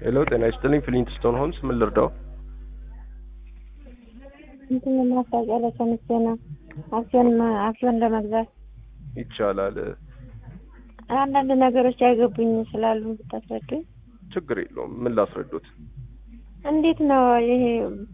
ሄሎ ጤና ይስጥልኝ ፍሊንትስቶን ሆምስ ምን ልርዳው? እንትን ማስታወቂያ ላይ ሰምቼ ነው አክሲዮን አክሲዮን ለመግዛት ይቻላል። አንዳንድ ነገሮች አይገቡኝ ስላሉ ብታስረዱኝ። ችግር የለውም። ምን ላስረዱት? እንዴት ነው ይሄ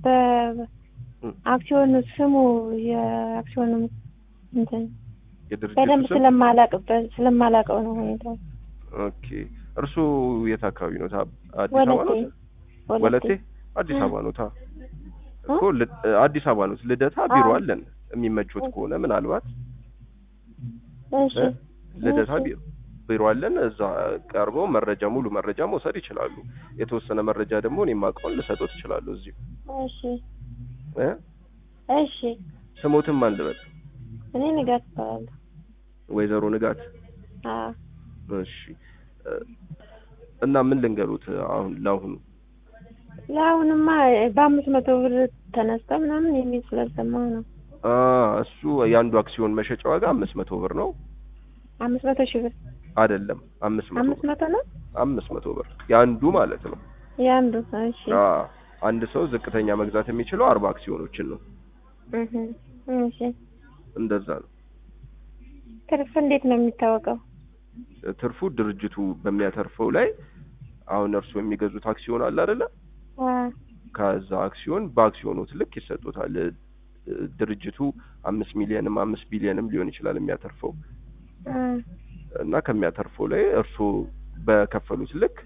በአክሲዮኑ ስሙ የአክሲዮኑ እንትን የድርጅቱ በደንብ ስም? ስለማላቅበት ስለማላቀው ነው ሁኔታው። ኦኬ። እርሱ የት አካባቢ ነው? ታ- አዲስ ወለቴ አበባ ነው? ወለቴ አዲስ አበባ ነው። ታ እኮ ል- አዲስ አበባ ነው። ልደታ ቢሮ አዎ። አለን። የሚመቹት ከሆነ ምናልባት እሺ እ? ልደታ እሺ። ቢሮ ቢሮ አለን። እዛ ቀርበው መረጃ ሙሉ መረጃ መውሰድ ይችላሉ። የተወሰነ መረጃ ደግሞ እኔ የማውቀውን ልሰጦት ይችላሉ። እዚሁ እሺ እ? እሺ ስሞትም ማን ልበል? እኔ ንጋት እባላለሁ። ወይዘሮ ንጋት አዎ እሺ እ፣ እና ምን ልንገሩት አሁን ለአሁኑ ለአሁንማ በአምስት መቶ ብር ተነስተ ምናምን የሚል ስላልሰማሁ ነው። አ እሱ የአንዱ አክሲዮን መሸጫ ዋጋ አምስት መቶ ብር ነው አምስት መቶ ሺህ ብር አይደለም አምስት መቶ አምስት ብር መቶ ነው አምስት መቶ ብር የአንዱ ማለት ነው የአንዱ። እሺ አ አንድ ሰው ዝቅተኛ መግዛት የሚችለው አርባ አክሲዮኖችን ነው እህ እሺ እንደዛ ነው ትርፍ እንዴት ነው የሚታወቀው? ትርፉ ድርጅቱ በሚያተርፈው ላይ አሁን እርሱ የሚገዙት አክሲዮን አለ አይደለ አ ከዛ አክሲዮን በአክሲዮኖት ልክ ይሰጡታል እ፣ ድርጅቱ አምስት ሚሊዮንም አምስት ቢሊዮንም ሊሆን ይችላል የሚያተርፈው አ እና ከሚያተርፈው ላይ እርሱ በከፈሉት ልክ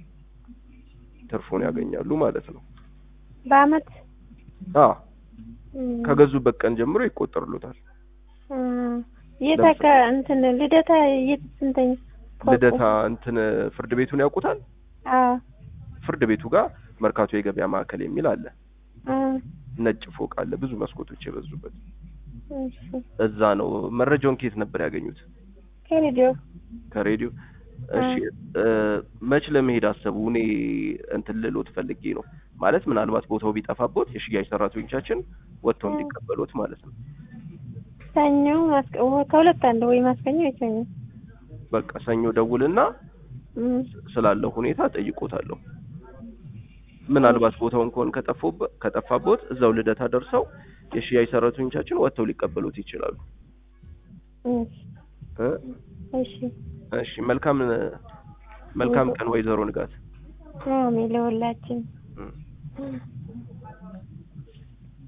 ትርፉን ያገኛሉ ማለት ነው። በአመት አ እም፣ ከገዙበት ቀን ጀምሮ ይቆጠርሉታል። አ የት ለምሳሌ- አካ እንትን ልደታ የት ስንተኛ ፎቁ? ልደታ እንትን ፍርድ ቤቱን ያውቁታል? አ ፍርድ ቤቱ ጋር መርካቶ የገበያ ማዕከል የሚል አለ። አ ነጭ ፎቅ አለ፣ ብዙ መስኮቶች የበዙበት። እሺ እዛ ነው። መረጃውን ከየት ነበር ያገኙት? ከሬዲዮ ከሬዲዮ። እሺ እ፣ መች ለመሄድ አሰቡ? እኔ እንትን ልሎት ፈልጌ ነው ማለት ምናልባት ቦታው ቢጠፋቦት የሽያጭ ሰራተኞቻችን ወጥተው እ። እንዲቀበሉት ማለት ነው። ሰኞ ማስቀ ወ- ከሁለት አንዱ ወይ ማስቀኘ ወይ ሰኞ በቃ ሰኞ ደውልና እም፣ ስላለው ሁኔታ ጠይቆታለሁ። ምናልባት ቦታውን ከሆነ ከጠፎበት ከጠፋቦት እዛው ልደታ ደርሰው የሽያጭ ሰራተኞቻችን ወጥተው ሊቀበሉት ይችላሉ። እሺ እ? እሺ እሺ መልካም መልካም ቀን ወይዘሮ ንጋት። አሜን ለሁላችን እ። እም።